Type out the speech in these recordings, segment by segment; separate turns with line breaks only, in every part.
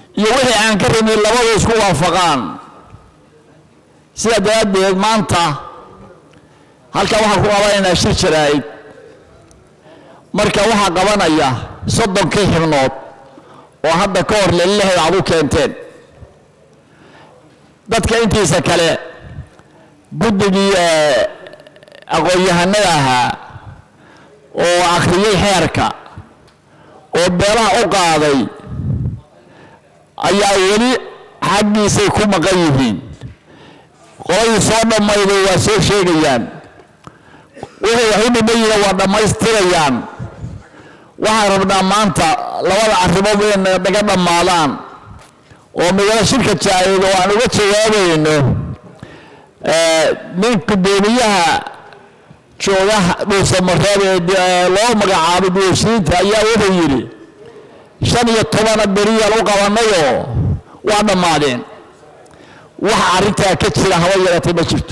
iyo wixii aan ka rabin labadu isku waafaqaan sidaa daraaddeed maanta halkan waxaan ku qabanaynaa shir jaraa'id marka waxaa qabanaya soddonkii xibnood oo hadda ka hor lelilaheda aad u keenteen dadka intiisa kale guddigii aqoon-yahanada ahaa oo akhriyey xeerka oo beelaha u qaaday ayaa weli xaggiisay ku maqan yihiin qoladii soo dhammayday waa soo sheegayaan wixii wax u dhiman yihiin waa dhammaystirayaan waxaan rabnaa maanta labada arrimood inay naga dhammaadaan oo midana shirka jaaid oo aan uga jawaabayno nin gudoomiyaha jooga dhuusamareeb ee loo magacaabay duwashiinta ayaa wuxuu yidhi shan iyo tobana beriyaan u qabanayoo waa dhammaadeen waxa arrintaa ka jira haba yaratay ma jirto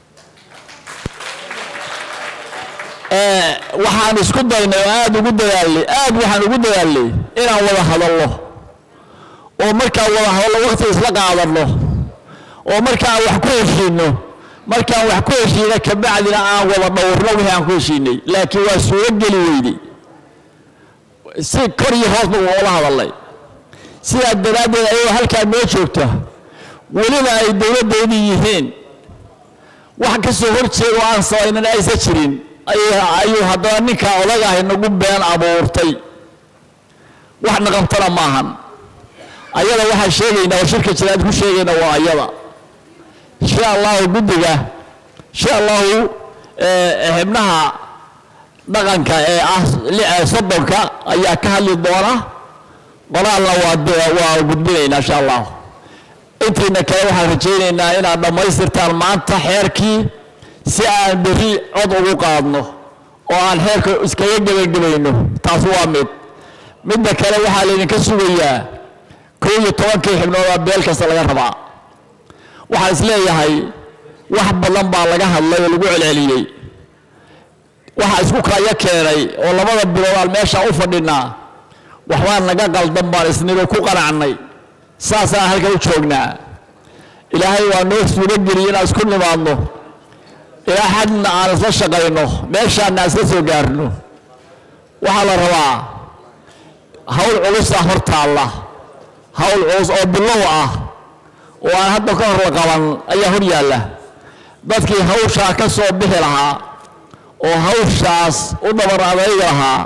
waxaan isku daynay oo aada ugu dadaalnay aada waxaan ugu dadaalnay inaan wada hadalno oo markaan wada hadalno waqti isla qaadanno oo markaan wax ku heshiinno markaan wax ku heshiina kabacdina aan wada dhowrno wixii aan ku heshiinay laakiin waa suuro geli weyday si kor iyo hoosba oola hadalnay sidaa daraaddeed ayagoo halkaa noo joogta weliba ay dowladdeedii yihiin wax ka soo hor jeeda oo aan samaynan aysan jirin ayuu haddana ninkaa odagahay nagu been abuurtay wax naqabtana maahan ayada waxaan sheegaynaa oo shirka jiraad ku sheegayna waa ayada insha allahu guddiga insha allahu xibnaha dhaqanka ee ah soddonka ayaa ka hadli doona qoraalna waa waa gudbinaynaa insha allahu intiina kale waxaan rajaynaynaa inaad dhammaystirtaan maanta xeerkii si aan berri cod ugu qaadno oo aan xeerka iskaga gebagabayno taas waa mid midda kale waxaa laydinka sugayaa kow iyo tobankii xibnoodaa beel kasta laga rabaa waxaan is leeyahay wax badan baa laga hadlay oo lagu celceliyey waxaa isku kaya keenay oo labada bilood aan meesha u fadhinaa waxbaa naga qaldan baan isnigo ku qanacnay saasaan halkan u joognaa ilaahay waa noo suurageliyey inaan isku nimaadno ilaa xadna aan isla shaqayno meeshaana aan isla soo gaarno waxaa la rabaa hawl culusa hor taalla hawl culus oo bilow ah oo aan hadda ka hor la qaban ayaa hor yaalla dadkii hawshaa ka soo bixi lahaa oo hawshaas u dhabar adaygi lahaa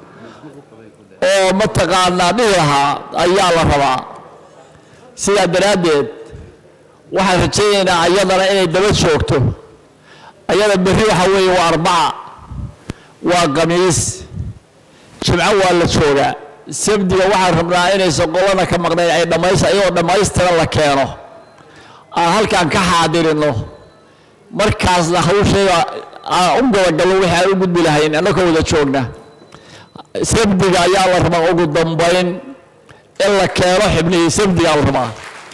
oo mataqaanaa dhihi lahaa ayaa la rabaa sidaa daraaddeed waxaan rajaynaynaa ayadana inay daba joogto ayada berri waxaa weeye waa arbaca waa khamiis jimco waa la joogaa sabdiga waxaan rabnaa inaysan qolana ka maqnayn ay dhammays ayagoo dhammaystiran la keeno aan halkaan ka xaadirino markaasna hawsheeda aan u gadagalno wixii aan u gudbi lahayn annagoo wada joogna sabdiga ayaa la rabaa ugu dambayn in la keeno xibnihii sabdigaa la rabaa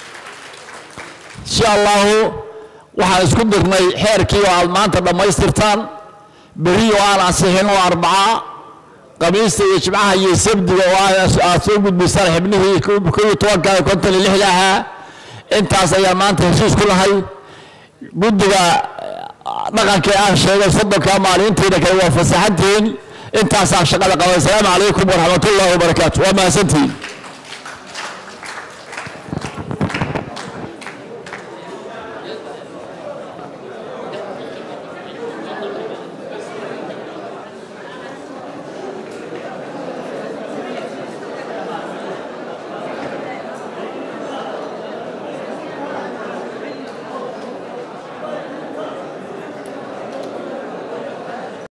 insha allahu waxaan isku dirnay xeerkii oo aad maanta dhammaystirtaan berri oo aan ansixin oo arbaca qamiista iyo jimcaha iyo sabdiga oo aad soo gudbisaan xibnihii kow iyo tobanka konton iyo lixda ahaa intaas ayaan maanta heshiis ku lahay guddiga dhaqankii aan sheegay soddonka maalintiina kale waa fasaxantihiin intaasaan shaqada qabay asalaamu calaykum waraxmatullaahi wabarakaatu waa mahadsantihiin